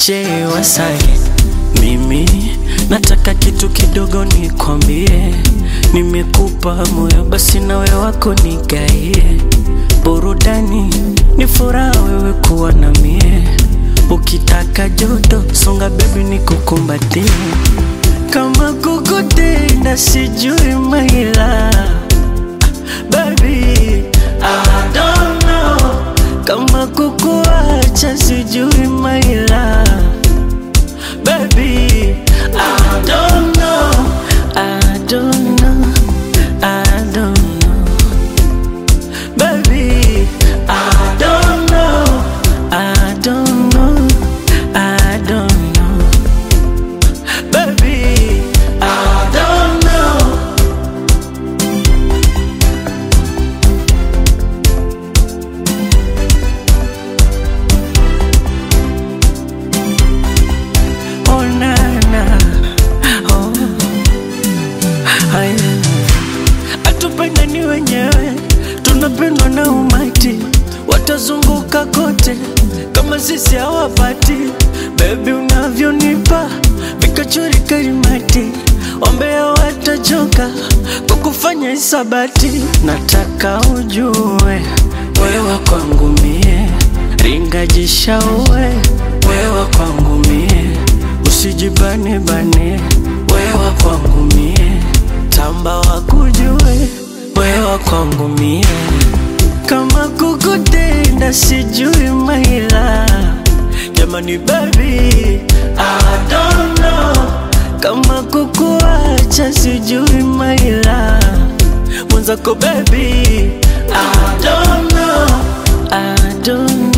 DJ Wasai, mimi nataka kitu kidogo nikwambie, nimekupa moyo basi nawe wako nigaie, burudani ni furaha wewe kuwa na mie, ukitaka joto songa bebi nikukumbatie, kama kukutenda sijui maila baby I don't know kama kukuacha sijui maila baby I don't know I don't know I don't know baby I don't know I don't know I don't know baby I don't know Oh na na oh haya atupendani wenyewe tunapendwa na umati watazunguka kote kama sisi hawapati bebi unavyonipa vikachori karimati wambea watachoka kwa kufanya hisabati nataka ujue wewa kwangu mie ringajishaue wewa kwangu mie usijibane bane wewa kwangu mie tamba wakujue wewa kwangu mie kama kukutenda sijui maila jamani baby I don't know kama kukuacha sijui maila mwenzako baby I don't know I don't